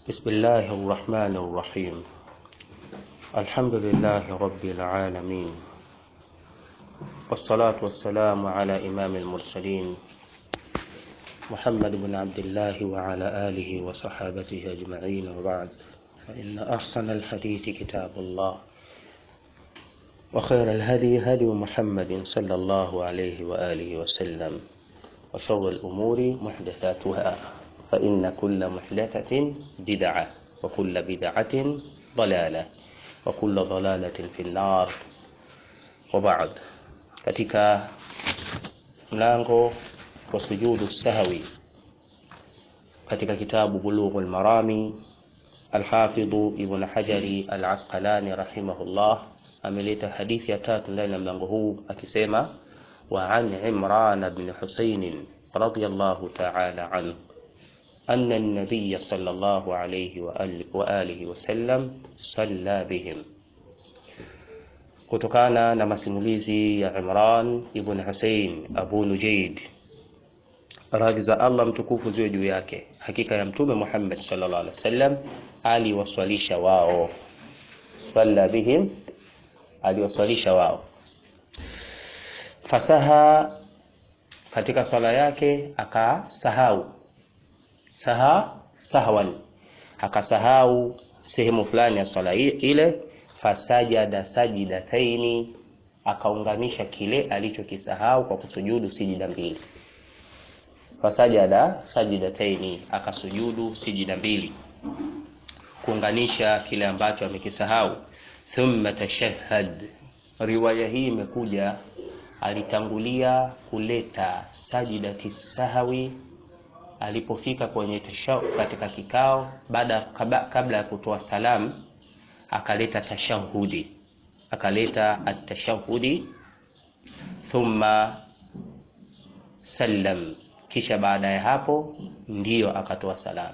بسم الله الرحمن الرحيم الحمد لله رب العالمين والصلاة والسلام على إمام المرسلين محمد بن عبد الله وعلى آله وصحابته أجمعين وبعد فإن أحسن الحديث كتاب الله وخير الهدي هدي محمد صلى الله عليه وآله وسلم وشر الأمور محدثاتها فإن كل محدثة بدعة وكل بدعة ضلالة وكل ضلالة في النار وبعد katika mlango wa sujudu sahwi katika kitabu bulughul marami alhafidhu ibn hajari al-asqalani rahimahullah ameleta hadithi ya tatu ndani ya mlango huu akisema wa an imran ibn husayn radiyallahu ta'ala anhu أن النبي صلى الله عليه وآله وسلم صلى بهم kutokana na masimulizi ya Imran ibn Hussein Abu Nujaid radhi za Allah mtukufu ziwe juu yake hakika ya mtume Muhammad sallallahu alaihi wasallam aliwaswalisha wao salla bihim aliwaswalisha wao fasaha katika swala yake akasahau saha sahwan akasahau sehemu fulani ya swala ile fasajada sajidataini akaunganisha kile alichokisahau kwa kusujudu sijida mbili fasajada sajidataini akasujudu sijida mbili kuunganisha kile ambacho amekisahau thumma tashahhad riwaya hii imekuja alitangulia kuleta sajidati sahawi alipofika kwenye tashau katika kikao baada kabla ya kutoa salamu akaleta tashahudi akaleta atashahudi thumma sallam kisha baada ya hapo ndiyo akatoa salamu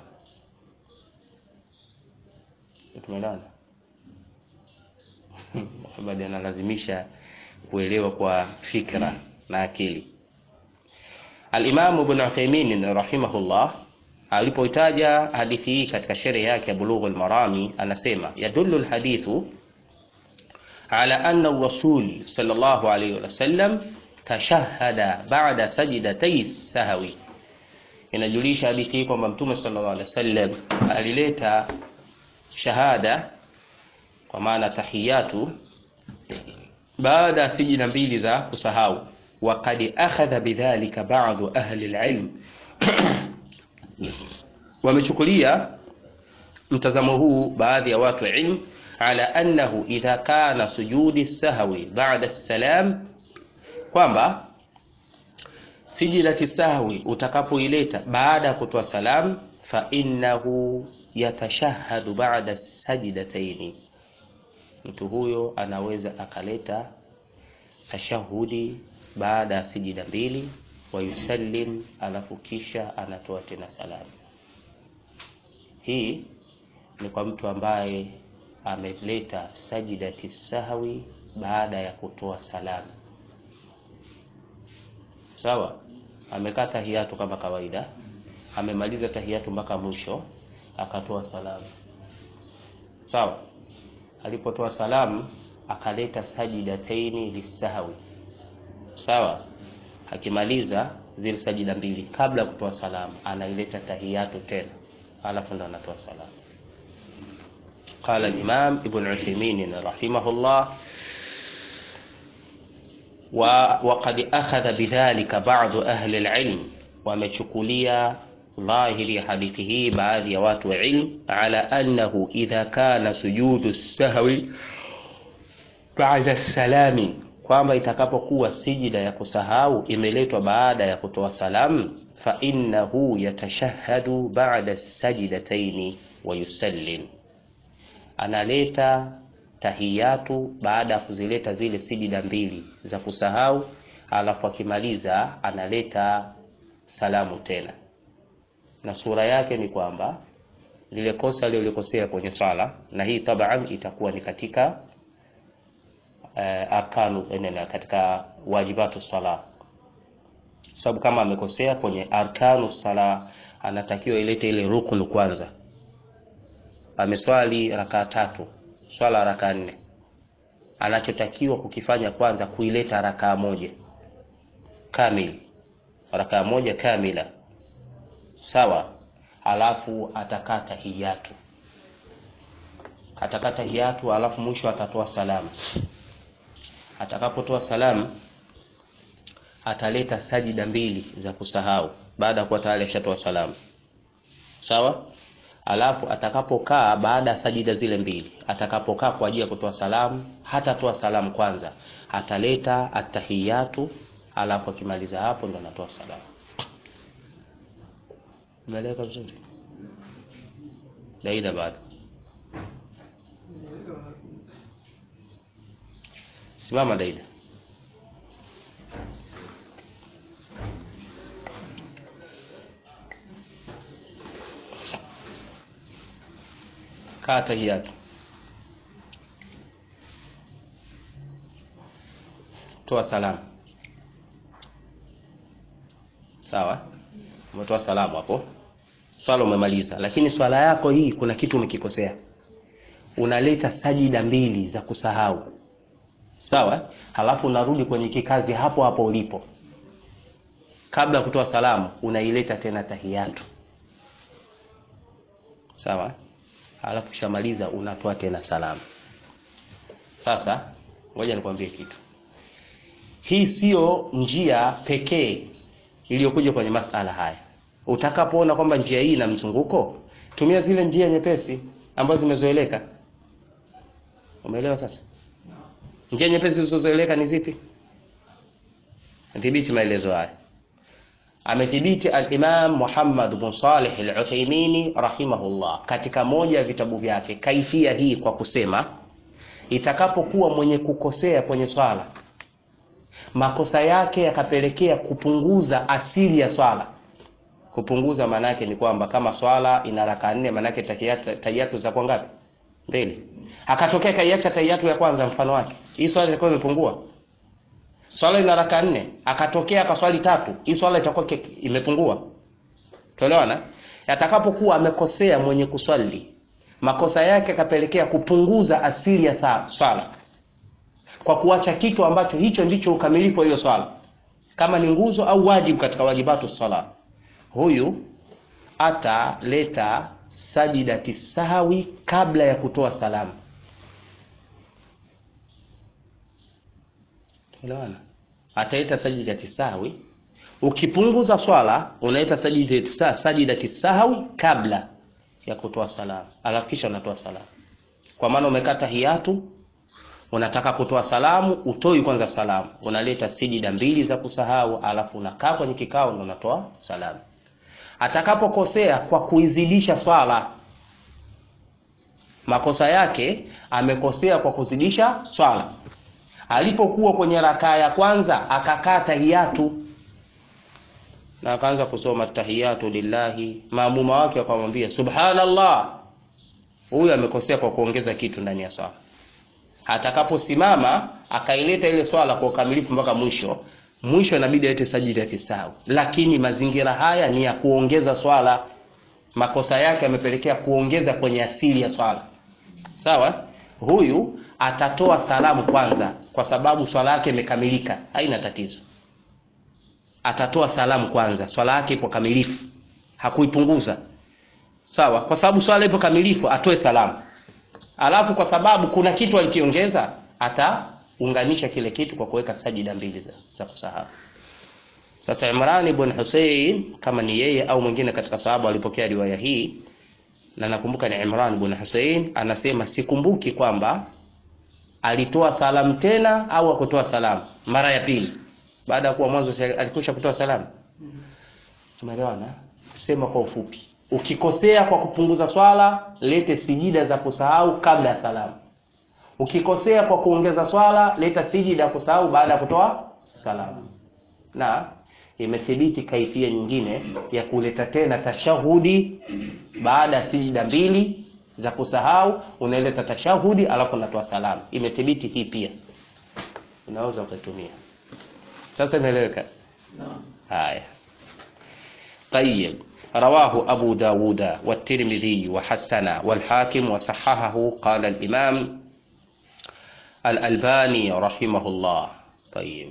tumeelewana Muhammad analazimisha kuelewa kwa fikra na akili Al-Imam Ibn Uthaymeen rahimahullah alipoitaja hadithi hii katika sherehe yake ya Bulughul Marami anasema yadullu alhadithu ala anna ar-rasul sallallahu alayhi wasallam tashahhada ba'da sajdatay sahwi inajulisha hadithi hii kwamba mtume sallallahu alayhi wasallam alileta shahada kwa maana tahiyatu baada ya sijida mbili za kusahau وقد أخذ بذلك بعض أهل العلم wamechukulia mtazamo huu baadhi ya watu wa ilm ala annahu idha kana sujudi sahwi ba'da salam kwamba sijidati sahwi utakapoileta baada ya kutoa salam fa innahu yatashahhadu ba'da sajdataini mtu huyo anaweza akaleta tashahudi baada ya sijida mbili wa yusallim alafu kisha anatoa tena salamu hii ni kwa mtu ambaye ameleta sajidati sahwi baada ya kutoa salamu sawa amekaa tahiyatu kama kawaida amemaliza tahiyatu mpaka mwisho akatoa salamu sawa alipotoa salamu akaleta sajidataini lisahwi sawa akimaliza zile sajida mbili kabla ya kutoa salamu anaileta tahiyatu tena alafu ndo anatoa salamu قال الإمام ابن عثيمين رحمه الله وقد أخذ بذلك بعض أهل العلم ومشكولية ظاهر حديثه بعض يوات علم على أنه إذا كان سجود السهو بعد السلام kwamba itakapokuwa sijida ya kusahau imeletwa baada ya kutoa salamu fa innahu yatashahhadu ba'da sajdataini wa yusallim analeta tahiyatu baada ya kuzileta zile sijida mbili za kusahau alafu akimaliza analeta salamu tena na sura yake ni kwamba lile kosa lililokosea kwenye swala na hii taban itakuwa ni katika uh, arkanu enena katika wajibatu sala sababu kama amekosea kwenye arkanu sala anatakiwa ilete ile rukunu kwanza ameswali rakaa tatu swala rakaa nne anachotakiwa kukifanya kwanza kuileta rakaa moja kamili rakaa moja kamila sawa alafu atakaa tahiyatu atakaa tahiyatu alafu mwisho atatoa salamu atakapotoa salamu ataleta sajida mbili za kusahau baada ya kuwa tayari ashatoa salamu sawa alafu atakapokaa baada ya sajida zile mbili atakapokaa kwa ajili ya kutoa salamu hatatoa salamu kwanza ataleta atahiyatu alafu akimaliza hapo ndo anatoa salamu umeeleweka vizuri daida bado simama daida kaa tahiyatu toa salamu sawa umetoa salamu hapo swala umemaliza lakini swala yako hii kuna kitu umekikosea unaleta sajida mbili za kusahau sawa halafu unarudi kwenye kikazi hapo hapo ulipo kabla ya kutoa salamu unaileta tena tahiyatu sawa halafu kishamaliza unatoa tena salamu sasa ngoja nikwambie kitu hii sio njia pekee iliyokuja kwenye masala haya utakapoona kwamba njia hii ina mzunguko tumia zile njia nyepesi ambazo zimezoeleka umeelewa sasa njia nyepesi zilizozoeleka ni zipi dhibiti maelezo haya amethibiti al-Imam Muhammad bin Salih al-Uthaymeen rahimahullah katika moja ya vitabu vyake kaifia hii kwa kusema itakapokuwa mwenye kukosea kwenye swala makosa yake yakapelekea kupunguza asili ya swala kupunguza maana yake ni kwamba kama swala ina raka nne maana yake tahiyatu za kwa ngapi mbili akatokea kaiacha tahiyatu ya kwanza mfano wake hii swala itakuwa imepungua swala ina raka nne akatokea akaswali tatu hii swala itakuwa imepungua tuelewana atakapokuwa amekosea mwenye kuswali makosa yake akapelekea kupunguza asili ya swala kwa kuacha kitu ambacho hicho ndicho ukamilifu wa hiyo swala kama ni nguzo au wajibu katika wajibatu sala huyu ataleta sajidati sahwi kabla ya kutoa salamu Elewana. Ataleta sajidati sahwi. Ukipunguza swala unaleta sajidati sahwi, sajidati sahwi kabla ya kutoa salamu. Alafu kisha unatoa salamu. Kwa maana umekata hiyatu unataka kutoa salamu, utoi kwanza salamu. Unaleta sijida mbili za kusahau alafu unakaa kwenye kikao na unatoa salamu. Atakapokosea kwa kuizidisha swala makosa yake amekosea kwa kuzidisha swala alipokuwa kwenye rakaa ya kwanza akakaa tahiyatu na akaanza kusoma tahiyatu lillahi maamuma wake akamwambia subhanallah huyu amekosea kwa kuongeza kitu ndani ya swala atakaposimama akaileta ile swala kwa ukamilifu mpaka mwisho mwisho inabidi alete sajida ya kisahau lakini mazingira haya ni ya kuongeza swala makosa yake yamepelekea kuongeza kwenye asili ya swala sawa huyu atatoa salamu kwanza kwa sababu swala yake imekamilika haina tatizo atatoa salamu kwanza swala yake ipo kamilifu hakuipunguza sawa kwa sababu swala ipo kamilifu atoe salamu alafu kwa sababu kuna kitu alikiongeza ataunganisha kile kitu kwa kuweka sajida mbili za, za kusahau sasa Imran ibn Hussein kama ni yeye au mwingine katika sahaba walipokea riwaya hii na nakumbuka ni Imran ibn Hussein anasema sikumbuki kwamba alitoa salamu tena au akutoa salamu mara ya pili baada ya kuwa mwanzo alikwisha kutoa salamu tumeelewana sema kwa ufupi ukikosea kwa kupunguza swala lete sijida za kusahau kabla ya salamu ukikosea kwa kuongeza swala leta sijida ya kusahau baada ya kutoa salamu na imethibiti kaifia nyingine ya kuleta tena tashahudi baada ya sijida mbili za kusahau unaileta tashahudi alafu unatoa salamu imethibiti hii pia unaweza ukaitumia sasa imeeleweka haya tayeb رواه أبو داود والترمذي وحسن والحاكم وصححه قال الإمام الألباني رحمه الله طيب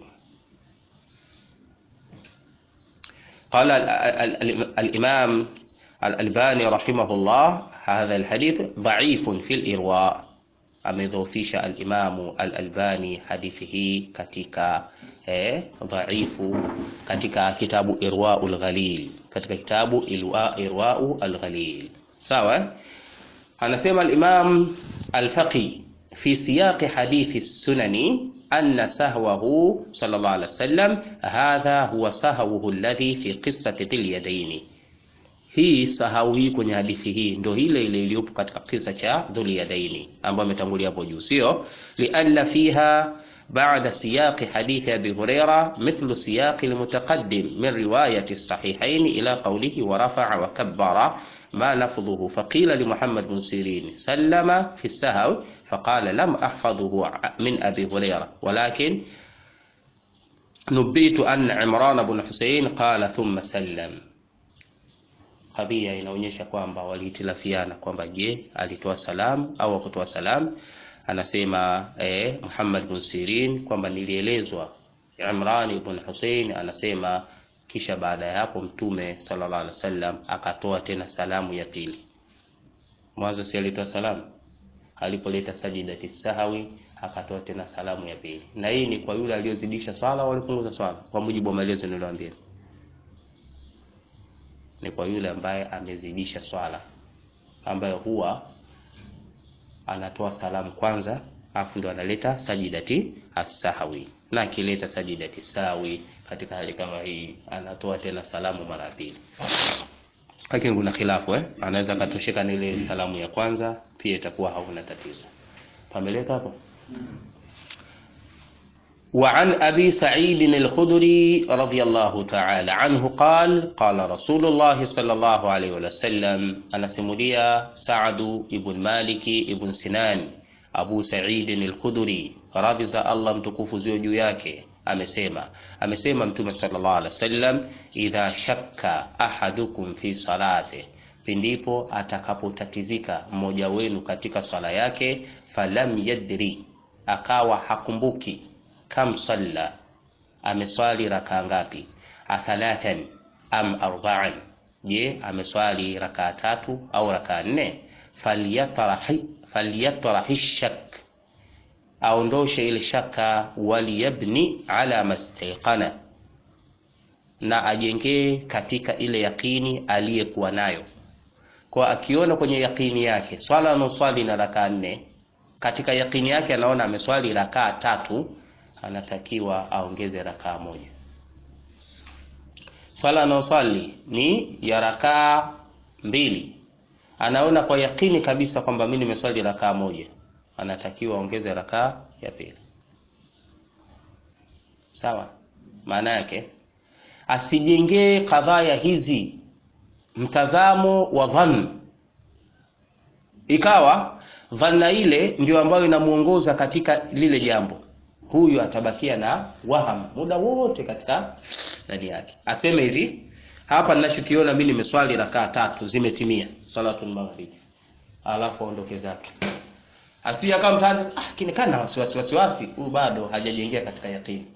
قال ال- ال- ال- الإمام الألباني رحمه الله هذا الحديث ضعيف في الإرواء amedhoofisha alimamu al-Albani hadithi hii katika eh, dhaifu katika kitabu Irwaul Ghalil, katika kitabu Irwa, Irwau al-Ghalil. Sawa? eh? Anasema al-Imam al-Faqi fi siyaqi hadithi sunani anna sahwahu sallallahu alaihi wasallam hadha huwa sahwuhu alladhi fi qissati dhil yadaini hii sahau hii kwenye hadithi hii ndo ile ile iliyopo katika kisa cha Dhuliyadaini ambayo ametangulia hapo juu, sio lianna fiha ba'da siyaqi hadithi Abi Huraira mithlu siyaqi almutaqaddim min riwayati sahihaini ila qawlihi wa rafa'a wa kabbara ما لفظه فقيل لمحمد بن سيرين سلم في السهو فقال لم أحفظه من أبي هريرة ولكن نبيت أن عمران بن حسين قال ثم سلم kadhia inaonyesha kwamba walihitilafiana kwamba je alitoa salamu au hakutoa salamu anasema eh, Muhammad bin Sirin kwamba nilielezwa Imran ibn Hussein anasema kisha baada ya hapo mtume sallallahu alaihi wasallam akatoa tena salamu ya pili mwanzo si alitoa salamu alipoleta sajidati sahawi akatoa tena salamu ya pili na hii ni kwa yule aliyozidisha swala au alipunguza swala kwa mujibu wa maelezo niliyoambia ni kwa yule ambaye amezidisha swala ambayo huwa anatoa salamu kwanza afu ndo analeta sajidati as-sahwi na akileta sajidati sawi katika hali kama hii anatoa tena salamu mara ya pili lakini kuna khilafu eh anaweza akatosheka na ile salamu ya kwanza pia itakuwa hauna tatizo pameleka hapo وعن أبي سعيد الخدري رضي الله تعالى عنه قال قال رسول الله صلى الله عليه وسلم أنا سموليا سعد بن مالك بن سنان أبو سعيد الخدري radhi za Allah mtukufu ziwe juu yake amesema amesema mtume sallallahu alaihi wasallam idha shakka ahadukum fi salati pindipo atakapotatizika mmoja wenu katika swala yake falam yadri akawa hakumbuki kam salla ameswali rakaa ngapi athalathan am arba'an je ameswali rakaa tatu au rakaa nne falyatrahi falyatrahi shak aondoshe ile shaka waliyabni ala mastaiqana na ajengee katika ile yakini aliyekuwa nayo kwa akiona kwenye yakini yake swala anaoswali na rakaa nne katika yakini yake anaona ameswali rakaa tatu anatakiwa aongeze rakaa moja swala anaoswali ni ya rakaa mbili anaona kwa yakini kabisa kwamba mimi nimeswali rakaa moja anatakiwa aongeze rakaa ya pili sawa maana yake asijengee kadhaya hizi mtazamo wa dhann ikawa dhanna ile ndio ambayo inamuongoza katika lile jambo huyu atabakia na waham muda wote katika ndani yake aseme hivi hapa ninachokiona mimi nimeswali rakaa tatu zimetimia salatul maghrib alafu aondoke zake asije kama mtaani ah kinikana wasiwasi wasiwasi huyu bado hajajengea katika yakini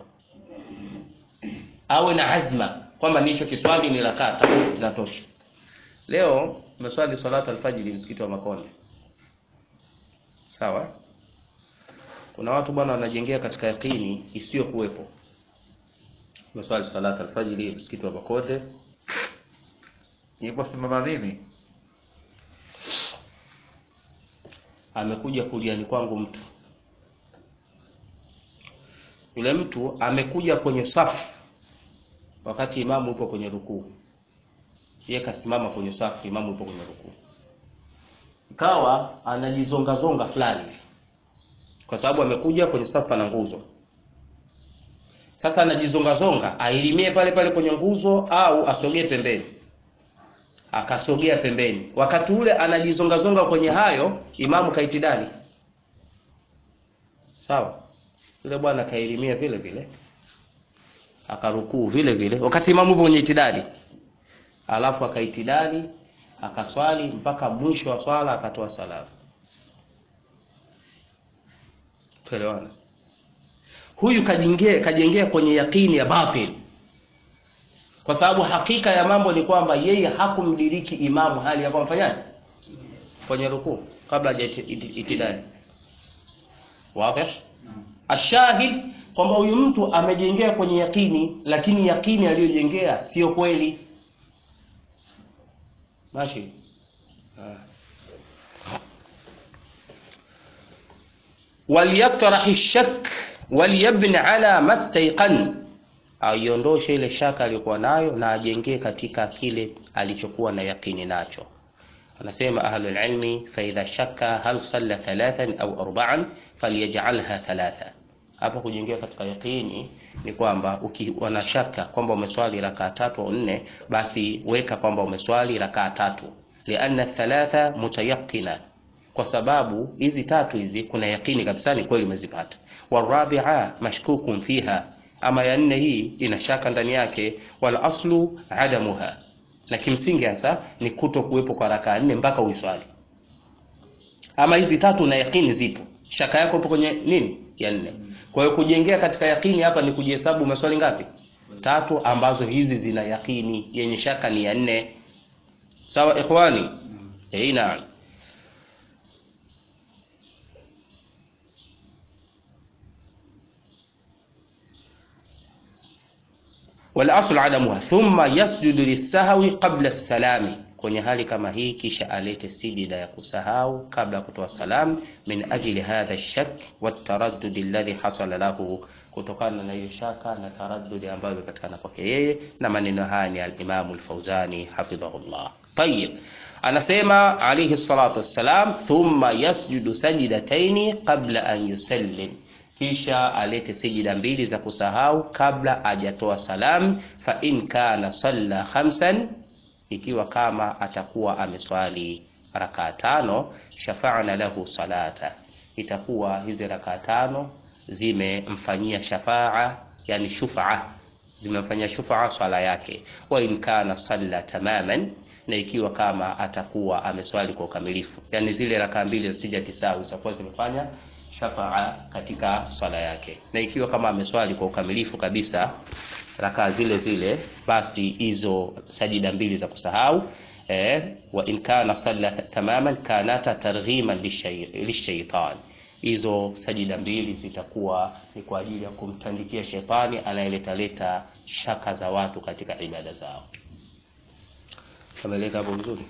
awe na azma kwamba nicho kiswali ni rakaa tatu zinatosha leo umeswali salatu alfajiri msikiti wa Makonde sawa kuna watu bwana wanajengea katika yakini isiyo kuwepo umeswali salatu alfajiri msikiti wa Makonde Niliposimama mimi amekuja kuliani kwangu mtu yule mtu amekuja kwenye safu wakati imamu yupo kwenye rukuu yeye kasimama kwenye safu imamu yupo kwenye rukuu ikawa anajizonga zonga fulani kwa sababu amekuja kwenye safu pana nguzo sasa anajizonga zonga ailimie pale pale kwenye nguzo au asogee pembeni akasogea pembeni wakati ule anajizongazonga kwenye hayo imamu kaitidani sawa yule bwana kailimia vile vile akarukuu vile vile wakati imamu yupo kwenye itidali alafu akaitidali akaswali mpaka mwisho wa swala akatoa salamu tuelewana huyu kajengea kajengea kwenye yakini ya batil kwa sababu hakika ya mambo ni kwamba yeye hakumdiriki imamu hali ya kumfanyaje kwenye rukuu kabla haja itidali wazi ashahid kwamba huyu mtu amejengea kwenye yakini lakini yakini aliyojengea sio kweli mashi walyatrahi shak walyabni ala mastaiqan aiondoshe ile shaka aliyokuwa nayo na ajengee katika kile alichokuwa na yakini nacho anasema ahlul ilmi fa idha shakka hal salla thalathan au arba'an falyajalha thalatha hapa kujengea katika yakini ni kwamba ukiwa na shaka kwamba umeswali rakaa tatu au nne basi weka kwamba umeswali rakaa tatu lianna thalatha mutayaqina kwa sababu hizi tatu hizi kuna yakini kabisa ni kweli umezipata warabia mashkukun fiha ama ya nne hii ina shaka ndani yake wal aslu adamuha na kimsingi hasa ni kuto kuwepo kwa rakaa nne mpaka uiswali ama hizi tatu na yakini zipo shaka yako ipo kwenye nini ya nne kwa hiyo kujengea katika yakini hapa ni kujihesabu maswali ngapi tatu ambazo hizi zina yakini yenye shaka ni ya nne sawa ikhwani eh naam والاصل عدمها ثم يسجد للسهو قبل السلام kwenye hali kama hii kisha alete sijida ya kusahau kabla ya kutoa salam min ajli hadha shak wataraddud alladhi hasala lahu kutokana na hiyo shaka na taraddudi ambayo imepatikana kwake yeye na maneno haya ni al-Imam al-Fauzani hafidhahullah tayyib anasema alayhi salatu wassalam thumma yasjudu sajdataini qabla an yusallim kisha alete sijida mbili za kusahau kabla hajatoa salam fa in kana salla khamsan ikiwa kama atakuwa ameswali rakaa tano shafa'na lahu salata itakuwa hizi rakaa tano zimemfanyia shafaa yani shufaa zimemfanyia shufaa swala yake wa in kana salla tamaman na ikiwa kama atakuwa ameswali kwa ukamilifu yani zile rakaa mbili za sija tisau zitakuwa zimefanya shafaa katika swala yake na ikiwa kama ameswali kwa ukamilifu kabisa rakaa zile zile basi hizo sajida mbili za kusahau eh, wa in kana salla tamaman kanata targhiman lishaitan hizo sajida mbili zitakuwa ni kwa ajili ya kumtandikia shetani anayeletaleta shaka za watu katika ibada zao kameleka hapo vizuri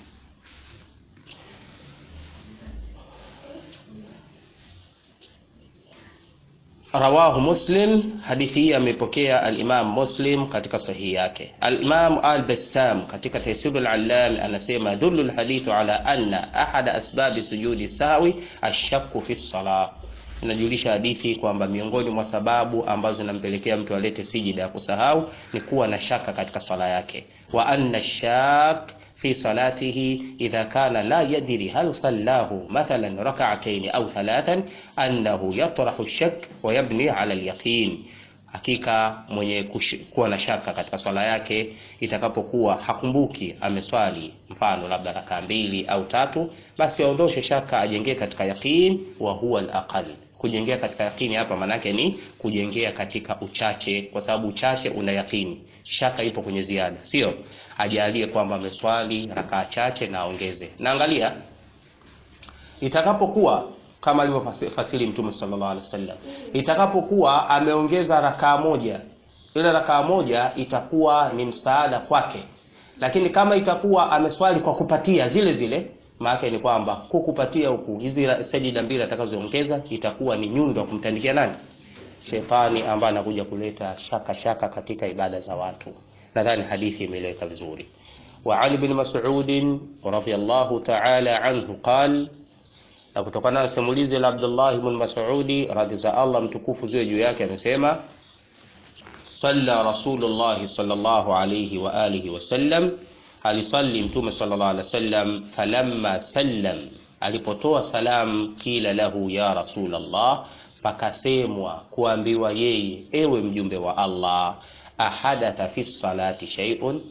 rawahu muslim hadithi hii amepokea al-imam muslim katika sahihi yake al-imam al-bassam katika taysirul allam anasema dullu al-hadithu ala anna ahada asbabi sujudi sawi ashakku fi salah inajulisha hadithi kwamba miongoni mwa sababu ambazo zinampelekea mtu alete sijida ya kusahau ni kuwa na shaka katika swala yake wa anna shak في صلاته إذا كان لا يدري هل صلاه مثلا ركعتين أو ثلاثا أنه يطرح الشك ويبني على اليقين hakika mwenye kuwa na shaka katika swala yake itakapokuwa hakumbuki ameswali mfano labda rakaa mbili au tatu basi aondoshe shaka ajengee katika yaqin wa huwa alaqal kujengea katika yaqini hapa manake ni kujengea katika uchache kwa sababu uchache una yaqini shaka ipo kwenye ziada sio ajalie kwamba ameswali rakaa chache na aongeze na angalia itakapokuwa kama alivyofasiri mtume sallallahu alaihi wasallam itakapokuwa ameongeza rakaa moja ile rakaa moja itakuwa ni msaada kwake lakini kama itakuwa ameswali kwa kupatia zile zile maana ni kwamba kukupatia huku hizi sajida mbili atakazoongeza itakuwa ni nyundo kumtandikia nani shetani ambaye anakuja kuleta shaka shaka katika ibada za watu nadhani hadithi imeeleweka vizuri وعن ابن مسعود رضي الله تعالى عنه قال na kutokana na simulizi la Abdullah ibn Mas'udi radhi za Allah mtukufu ziwe juu yake amesema salla Rasulullah sallallahu alayhi wa alihi wasallam alisalli mtume sallallahu alayhi wasallam falamma sallam alipotoa salam kila lahu ya Rasulullah pakasemwa kuambiwa yeye ewe mjumbe wa Allah ahadatha fi salati shay'un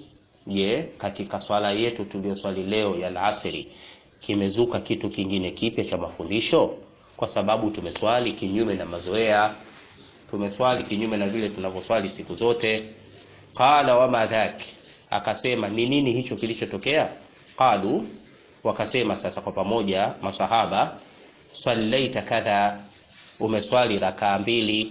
je katika swala yetu tuliyoswali leo ya alasiri kimezuka kitu kingine kipya cha mafundisho kwa sababu tumeswali kinyume na mazoea tumeswali kinyume na vile tunavyoswali siku zote qala wama dhak akasema ni nini hicho kilichotokea qalu wakasema sasa kwa pamoja masahaba sallaita kadha umeswali rakaa mbili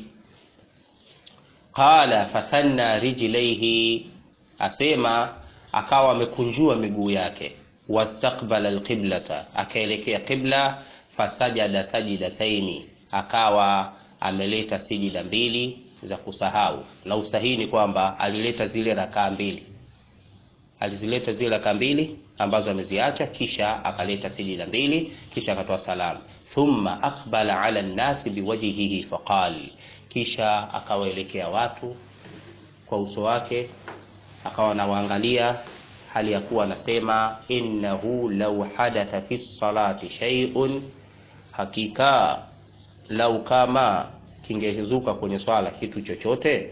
qala fathanna rijlaihi asema akawa amekunjua miguu yake wastaqbala alqiblata akaelekea qibla fasajada sajidataini akawa ameleta sijida mbili za kusahau na usahihi ni kwamba alileta zile rakaa mbili alizileta zile rakaa mbili ambazo ameziacha kisha akaleta sijida mbili kisha akatoa salamu thumma aqbala ala nnasi biwajhihi faqal kisha akawaelekea watu kwa uso wake akawa anawaangalia hali ya kuwa anasema innahu law hadatha fi salati shay'un hakika lau kama kingezuka kwenye swala kitu chochote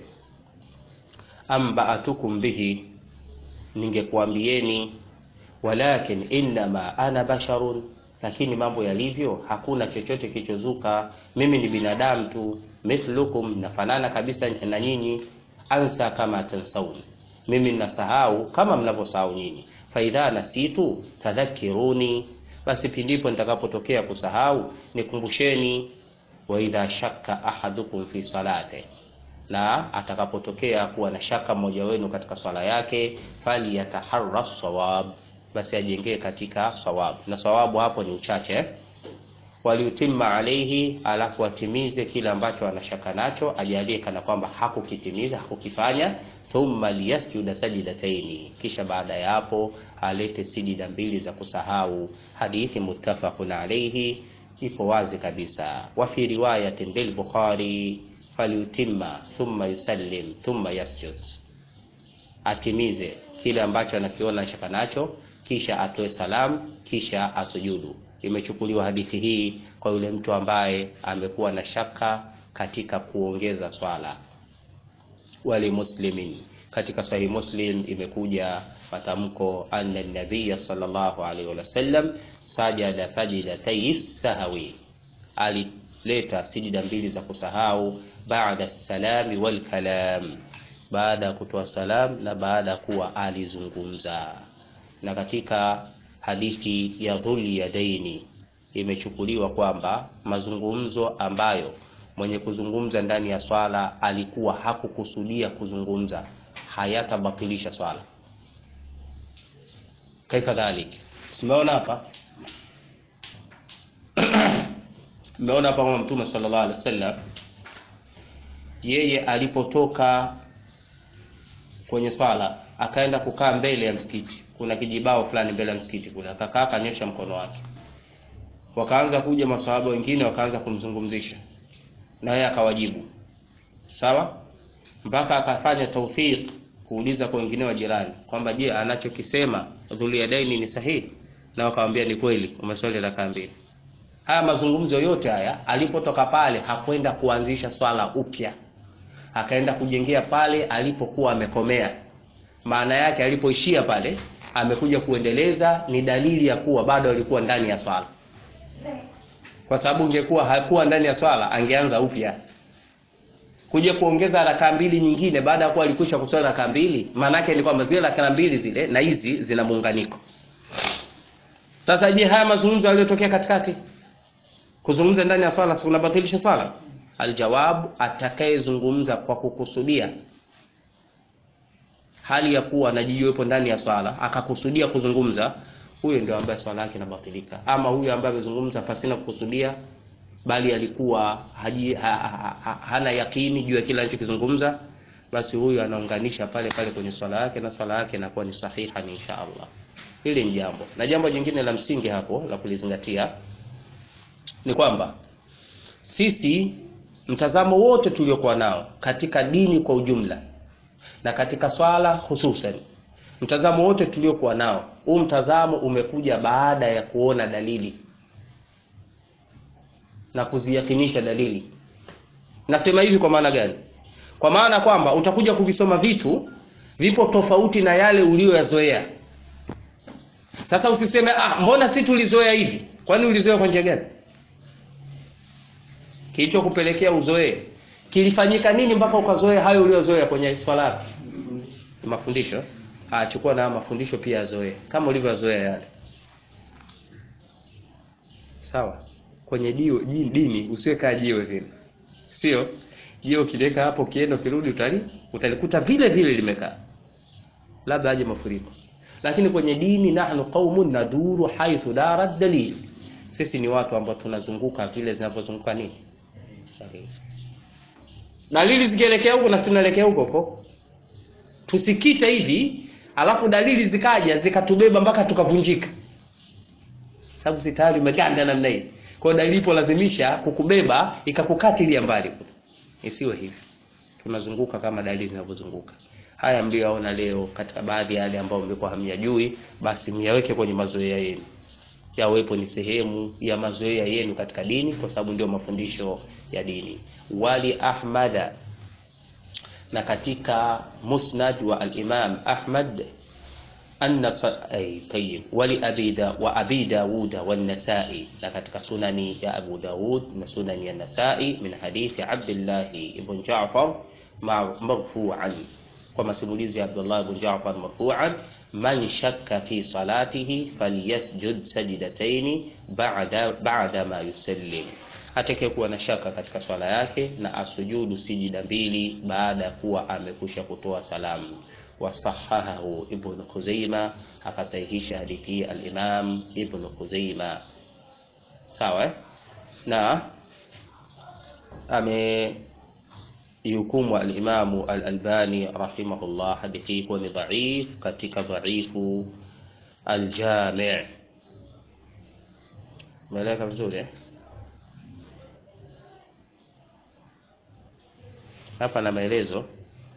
ambaatukum bihi ningekuambieni walakin innama ana basharun lakini mambo yalivyo hakuna chochote kilichozuka mimi ni binadamu tu mithlukum nafanana kabisa na nyinyi ansa kama tansaun mimi ninasahau kama mnavyosahau nyinyi faidha nasitu tadhakiruni basi pindipo nitakapotokea kusahau nikumbusheni wa idha shakka ahadukum fi salate na atakapotokea kuwa na shaka mmoja wenu katika swala yake falyataharra sawab basi ajengee katika sawab na sawabu hapo ni uchache waliutimma alaihi alafu atimize kile ambacho anashaka nacho ajalie kana kwamba hakukitimiza hakukifanya thumma liyasjuda sajidataini kisha baada ya hapo alete sijida mbili za kusahau hadithi muttafaqun alaihi ipo wazi kabisa wa fi riwayatin lilbukhari falyutimma thumma yusallim thumma yasjud atimize kile ambacho anakiona shaka nacho kisha atoe salamu kisha asujudu imechukuliwa hadithi hii kwa yule mtu ambaye amekuwa na shaka katika kuongeza swala wali muslimin katika sahih muslim imekuja matamko anna nabiya sallallahu alaihi wasallam sajada sajidatay sahwi alileta sijida mbili za kusahau baada salami wal kalam baada ya kutoa salam na baada ya kuwa alizungumza na katika hadithi ya dhuli yadaini imechukuliwa kwamba mazungumzo ambayo mwenye kuzungumza ndani ya swala alikuwa hakukusudia kuzungumza hayatabatilisha swala kaifa dhalik tumeona hapa mmeona hapa kwamba mtume sallallahu alaihi wasallam yeye alipotoka kwenye swala akaenda kukaa mbele ya msikiti kuna kijibao fulani mbele ya msikiti kule akakaa akanyosha mkono wake wakaanza kuja maswahaba wengine wakaanza kumzungumzisha na yeye akawajibu sawa mpaka akafanya tawfiq kuuliza kwa wengine wa jirani kwamba je anachokisema dhuliyadaini ni sahihi na wakamwambia ni kweli umeswali rakaa mbili haya mazungumzo yote haya alipotoka pale hakwenda kuanzisha swala upya akaenda kujengea pale alipokuwa amekomea maana yake alipoishia pale amekuja kuendeleza ni dalili ya kuwa bado alikuwa ndani ya swala kwa sababu ingekuwa hakuwa ndani ya swala angeanza upya kuja kuongeza rakaa mbili nyingine baada ya kuwa alikwisha kuswali rakaa mbili maana yake ni kwamba zile rakaa mbili zile na hizi zina muunganiko sasa je haya mazungumzo yaliyotokea katikati kuzungumza ndani ya swala si unabatilisha swala aljawabu atakayezungumza kwa kukusudia hali ya kuwa anajijua yupo ndani ya swala akakusudia kuzungumza huyo ndio ambaye swala yake inabatilika ama huyo ambaye amezungumza pasina kukusudia bali alikuwa haji, ha, ha, ha, hana yakini juu ya kile alichokizungumza basi huyo anaunganisha pale pale kwenye swala yake na swala yake inakuwa ni sahiha ni insha Allah hili ni jambo na jambo jingine la msingi hapo la kulizingatia ni kwamba sisi mtazamo wote tuliokuwa nao katika dini kwa ujumla na katika swala hususan mtazamo wote tuliokuwa nao huu mtazamo umekuja baada ya kuona dalili na kuziyakinisha dalili nasema hivi kwa maana gani kwa maana kwamba utakuja kuvisoma vitu vipo tofauti na yale uliyoyazoea sasa usiseme ah mbona si tulizoea hivi kwani ulizoea kwa njia gani kilichokupelekea uzoee kilifanyika nini mpaka ukazoea hayo uliyozoea kwenye swala mafundisho achukua na mafundisho pia azoee kama ulivyozoea yale sawa kwenye dio, dini usiwe kaa jiwe vile sio jiwe ukiliweka hapo ukienda ukirudi utali utalikuta vile vile limekaa labda aje mafuriko lakini kwenye dini nahnu qaumun naduru haithu dara dalil sisi ni watu ambao tunazunguka vile zinavyozunguka nini dalili zikielekea huko na sinaelekea huko huko tusikite hivi alafu dalili zikaja zikatubeba mpaka tukavunjika sababu si tayari umeganda namna hii kwa hiyo dalili ipolazimisha kukubeba ikakukatilia mbali isiwe hivi tunazunguka kama dalili zinavyozunguka haya mlioyaona leo katika baadhi ya yale ambayo mlikuwa hamyajui basi myaweke kwenye mazoea yenu yawepo ni sehemu ya mazoea yenu katika dini kwa sababu ndio mafundisho ya dini wali ahmada na katika musnad wa al-imam ahmad anna ay tayyib wali abida wa abi daud wa an-nasa'i na katika sunani ya abu daud na sunani ya nasa'i min hadithi abdullah ibn ja'far marfu'an kwa masimulizi ya abdullah ibn ja'far marfu'an man shakka fi salatihi falyasjud sajdataini ba'da ba'da ma yusallim atakaye kuwa na shaka katika swala yake na asujudu sijida mbili baada ya kuwa amekusha kutoa salamu wasahahahu ibn Khuzaima akasahihisha hadithi hii al-Imam ibn Khuzaima sawa eh? na ame yukumu al-Imam al-Albani rahimahullah hadithi hii kuwa ni dhaif katika dhaifu al-Jami' Umeeleka vizuri eh? hapa na maelezo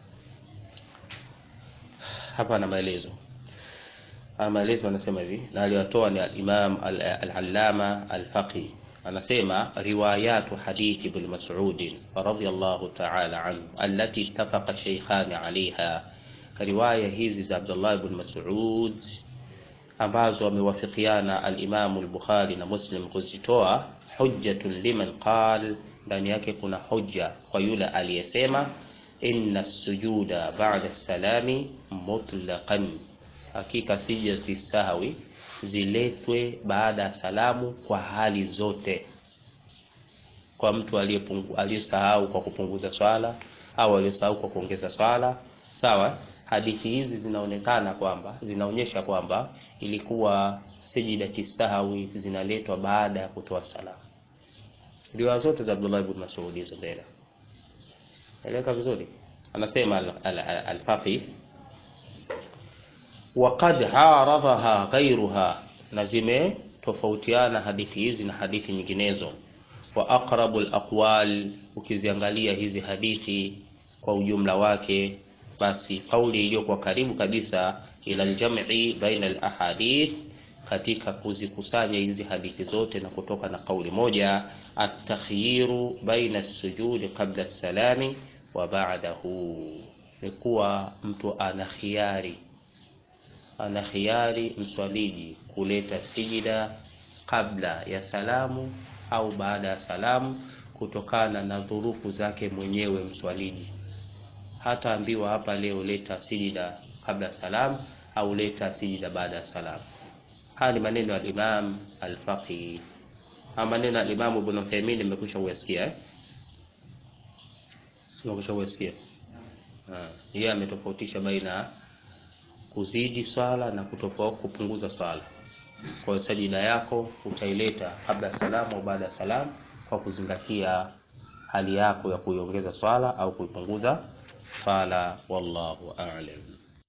hapa na maelezo haya maelezo anasema hivi na aliyotoa ni al-Imam al-Allama al-Faqih anasema riwayatu hadithi ibn Mas'ud radhiyallahu ta'ala anhu allati ittafaqa shaykhan 'alayha riwaya hizi za Abdullah ibn Mas'ud ambazo wamewafikiana al-Imam al-Bukhari na Muslim kuzitoa hujjatun liman qala ndani yake kuna hoja kwa yule aliyesema inna sujuda ba'da salami mutlaqan, hakika sijati sahwi ziletwe baada ya salamu kwa hali zote, kwa mtu aliyesahau kwa kupunguza swala au aliyesahau kwa kuongeza swala. Sawa, hadithi hizi zinaonekana kwamba zinaonyesha kwamba ilikuwa sijidati sahwi zinaletwa baada ya kutoa salamu riwaya zote za Abdullah ibn Mas'ud hizo mbele. Eleka vizuri. Anasema al-Faqih waqad haradhaha ghayruha, na zimetofautiana hadithi hizi na hadithi nyinginezo. Wa aqrabu al-aqwal, ukiziangalia hizi hadithi kwa ujumla wake, basi kauli iliyokuwa karibu kabisa ila al-jam'i baina al-ahadith katika kuzikusanya hizi hadithi zote na kutoka na kauli moja atakhyiru baina sujudi qabla salami wa ba'dahu, ni kuwa mtu ana khiari, ana khiari mswaliji kuleta sijida kabla ya salamu au baada ya salamu, kutokana na dhurufu zake mwenyewe mswaliji. Hataambiwa hapa leo leta sijida kabla ya salamu au leta sijida baada ya salamu. Haya ni maneno ya Imam Al-Faqih. Haya maneno ya Imam Ibn Uthaymeen nimekwisha kuyasikia eh? Nimekwisha kuyasikia. Ah, yeye ametofautisha baina kuzidi swala na kutofauti kupunguza swala. Kwa hiyo sajida yako utaileta kabla ya salamu au baada ya salamu kwa kuzingatia hali yako ya kuiongeza swala au kuipunguza swala. Wallahu a'lam.